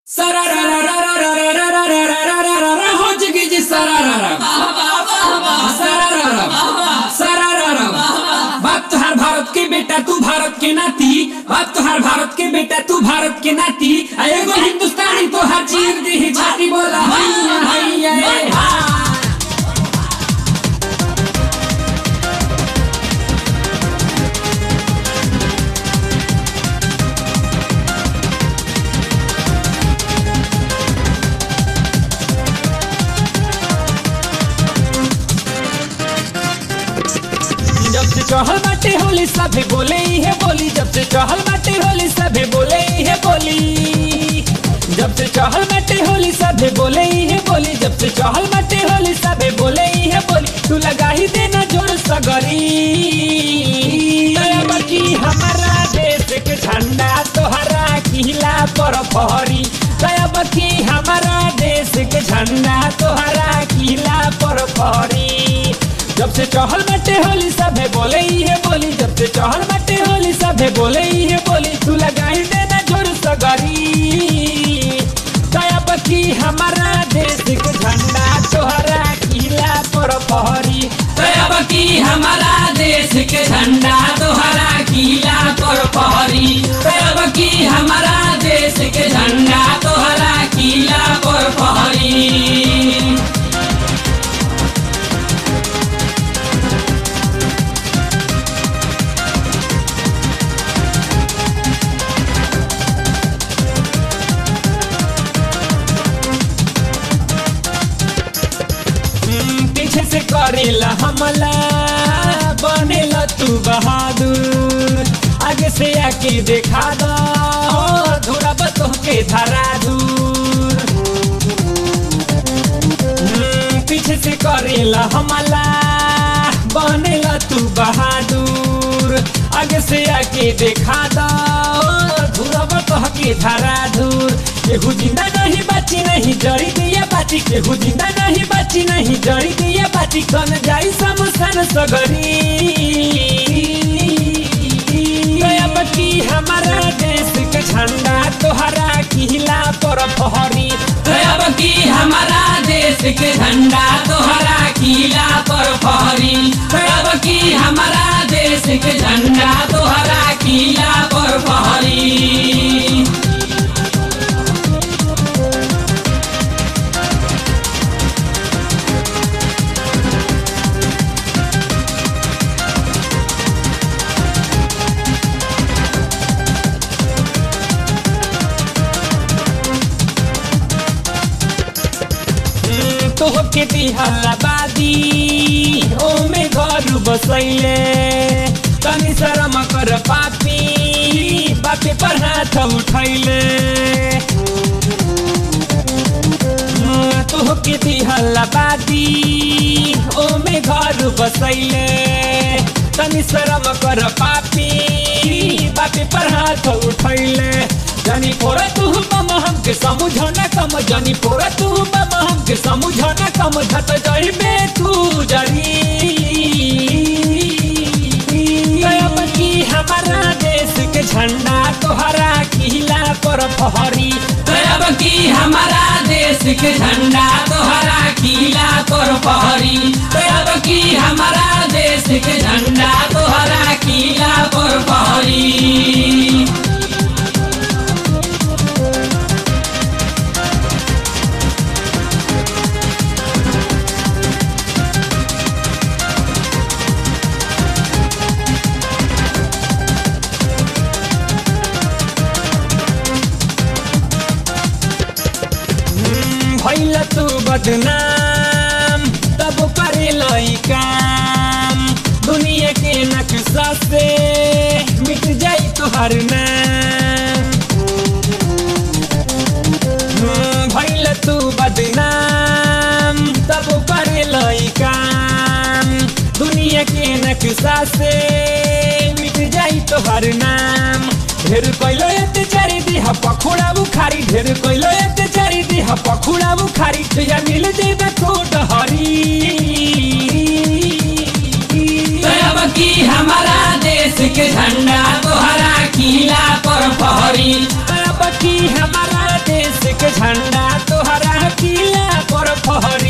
हो जगी जी सरारा सरारा सरारा बाप तुहार भारत के बेटा तू भारत के नाती बाप तुहार भारत के बेटा तू भारत के नाती आ एगो हिंदुस्तानी तो हर चीर दी छाती बोला हैया हैया ए, हा। जब से चहल बाटे होली सभे बोले ही है बोली जब से चहल बाटे होली सभे बोले ही है बोली जब से चहल बाटे होली सभे बोले ही है बोली जब से चहल बाटे होली सभे बोले ही है बोली तू लगा ही देना जोर सगरी दया की हमारा देश के झंडा तोहरा किला पर फहरी दया की हमारा देश के झंडा तोहरा किला पर फहरी जब से चहल बटे होली सभे बोले ही है बोली जब से चहल बटे होली सभे बोले ही है बोली तू लगाई देना जोर सगरी दया बकी हमारा देश के झंडा तोहरा किला पर पहरी दया बकी हमारा देश के झंडा तोहरा किला पर पहरी दया बकी हमारा देश के झंडा तोहरा किला पर पहरी हम्म, पीछे से करेला हमला बनेला तू बहादुर आगे से आके देखा दो थोड़ा बतो के धरा दूर हम्म, पीछे से करेला हमला बनेला तू बहादुर आगे से आके देखा दो धुरा बतो के धरा दूर केहू जिंदा नहीं बची नहीं जड़ी दिया बाची केहू जिंदा नहीं बची नहीं जड़ी दिया बाची कन जाई समसन सगरी दया बकी हमारा देश के झंडा तोहरा किला पर फहरी दया बकी हमारा देश के झंडा तोहरा किला पर फहरी दया बकी हमारा देश के झंडा तोहरा किला पर फहरी तोहके दिहला बादी ओमे घर बसैले तनी शरम कर पापी बापे पर हाथ उठैले तोहके दिहला बादी ओमे घर बसैले तनी शरम कर पापी बापे पर हाथ उठैले जानी पोरा तू बम हमके समझो न कम जानी पोरा तू बम हमके समझो न कम धत जही में तू जरी गयब की हमारा देश के झंडा तोहरा किला पर फहरी गयब की हमारा देश के झंडा तोहरा किला पर फहरी गयब की हमारा देश के झंडा तोहरा किला पर फहरी भैल तू बदनाम तब करे लई काम दुनिया के नक्शा से मिट जाई तुहर नाम हम्म, भैल तू बदनाम तब करे लई काम दुनिया के नक्शा से मिट जाई तुहर नाम ढेर कैलो अत्याचारी दिह पखुड़ा बुखारी ढेर कैलो अत्याचारी दिह पखुड़ा बुखारी तुझा मिल जेबे कोट हरी दया की हमारा देश के झंडा तोहरा किला पर फहरी दया की हमारा देश के किला पर फहरी